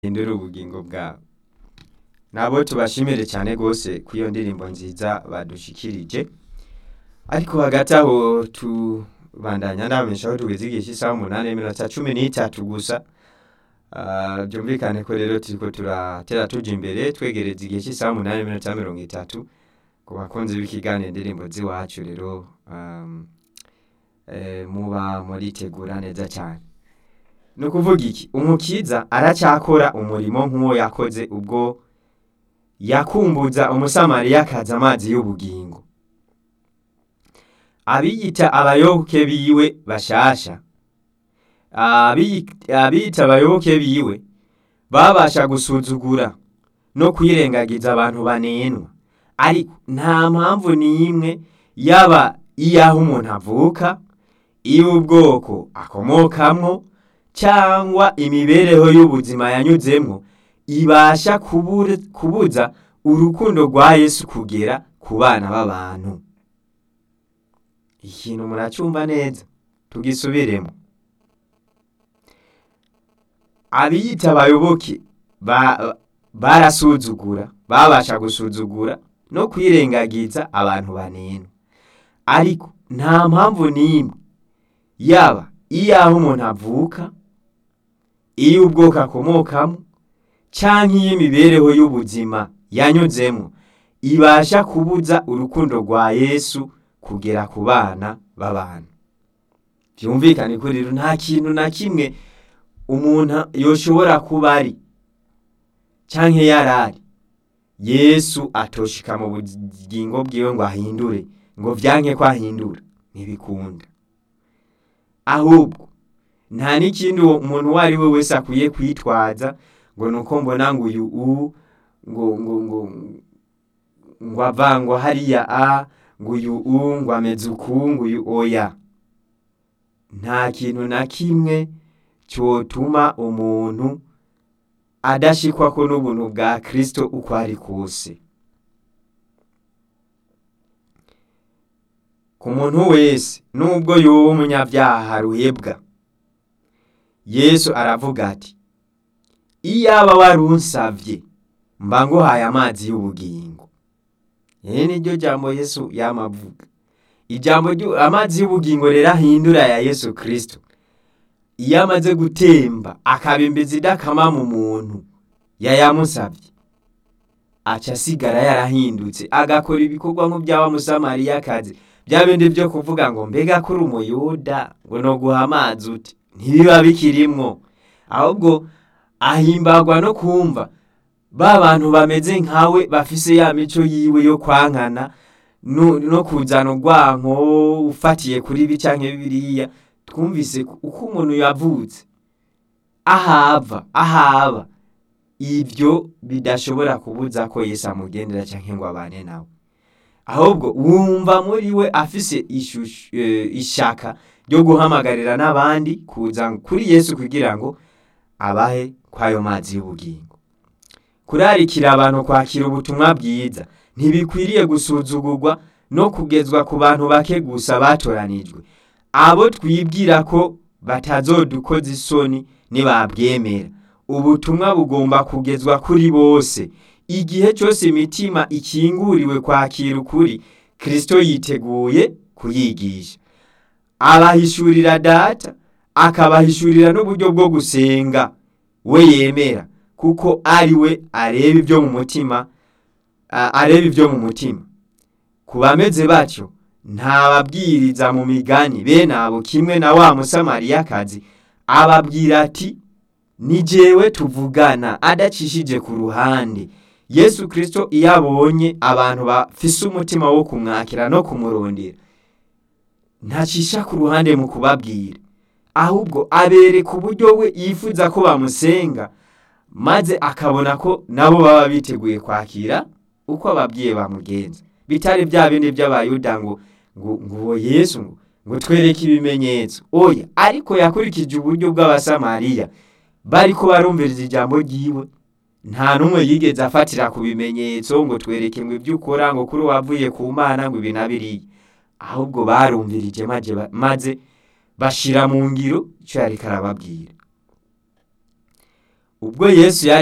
hindura ubugingo bwabo nabo tubashimire cyane rwose ku iyo ndirimbo nziza badushikirije ariko hagati aho tubandanya ndabamenyesha aho tugeze igihe cy'isaha umunani n'iminota cumi n'itatu gusa Ah, byumvikane ko rero turiko turatera tuja imbere twegereza igihe cy'isaha umunani n'iminota mirongo itatu ku bakunzi b'ikiganiro indirimbo z'iwacu rero um, eh, muba muritegura neza cyane ni ukuvuga iki umukiza aracyakora umurimo nk'uwo yakoze ubwo yakumbuza umusamariyakazi amazi y'ubugingo abiyita abayoboke biwe bashasha Abiyi- abiyita abayoboke biwe babasha gusuzugura no kwirengagiza abantu banenwa ariko nta mpamvu n'imwe yaba iy'aho umuntu avuka iy'ubwoko akomokamwo cyangwa imibereho y'ubuzima yanyuzemwo ibasha kubure- kubuza urukundo rwa yesu kugera ku bana b'abantu ikintu muracyumva neza tugisubiremo abiyita abayoboke ba- barasuzugura babasha gusuzugura no kwirengagiza abantu banenwa ariko nta mpamvu n'imwe yaba iy'aho umuntu avuka iy'ubwoko akomokamo cyangwa iy'imibereho y'ubuzima yanyuzemo ibasha kubuza urukundo rwa yesu kugera ku bana b'abantu byumvikane ko rero nta kintu na kimwe umuntu yoshobora kuba ari cyangwa yari ari yesu atoshika mu bugingo bwiwe ngo ahindure ngo byanke ko ahindura ntibikunda ahubwo nta n'ikindi uwo umuntu uwo ari we wese akwiye kwitwaza ngo ni uko mbona ngo uyu u ngo ngo ngo ngo avangwa hariya a ngo uyu u ngo ameze uku ngo uyu oya nta kintu na kimwe cyotuma umuntu adashikwa ko n'ubuntu bwa kristo uko ari kose ku muntu wese nubwo yoba umunyabyaha ruhebwa yesu aravuga ati iyaba wari unsavye mba nguhaye amazi y'ubugingo iri ni ryo jambo yesu yamavuga ijambo ryu- amazi y'ubugingo rero ahindura ya yesu kristo iyo amaze gutemba akabimbiza idakama mu muntu yayamusabye aca asigara yarahindutse agakora ibikorwa nk'ibya wa musamariyakazi bya bindi byo kuvuga ngo mbega kuri umuyuda ngo no guha amazi uti ntibiba bikirimwo ahubwo ahimbagwa no kumva ba bantu bameze nkawe bafise ya mico yiwe yo kwankana no, no kuzana urwanko ufatiye kuri ibi canke biriya twumvise ko uko umuntu yavutse ahava ahaba ibyo bidashobora kubuza ko yesu amugendera cyangwa ngo abane nawe ahubwo wumva muri we afise ishusho eh, ishaka ryo guhamagarira n'abandi kuza kuri yesu kugira ngo abahe kwayo mazi y'ubugingo kurarikira abantu kwakira ubutumwa bwiza ntibikwiriye gusuzugurwa no kugezwa ku bantu bake gusa batoranijwe abo twibwira ko batazodukoza isoni nibabwemera ubutumwa bugomba kugezwa kuri bose igihe cyose imitima ikinguriwe kwakira ukuri kristo yiteguye kuyigisha abahishurira data akabahishurira n'uburyo bwo gusenga we yemera kuko ari we areba ibyo mu mutima a- areba ibyo mu mutima ku bameze batyo ntababwiriza mu migani bene abo kimwe na wa musamariyakazi ababwira ati ni jewe tuvugana adacishije ku ruhande yesu kristo iyo abonye abantu bafise umutima wo kumwakira no kumurondera ntacisha ku ruhande mu kubabwira ahubwo abereka uburyo we yifuza ko bamusenga maze akabona ko nabo baba biteguye kwakira uko ababwiye bamugenza bitari bya bindi by'abayuda ngo ngo ngo uwo yesu ngo ngo twereke ibimenyetso oya ariko yakurikije uburyo bw'abasamariya bariko barumviriza ijambo ryiwe nta n'umwe yigeze afatira ku bimenyetso ngo twereke ngo ibyo ukora ngo kuri wavuye ku mana ngo ibi na biriya ahubwo barumvirije maze ba- maze bashira mu ngiro icyo yariko arababwira ubwo yesu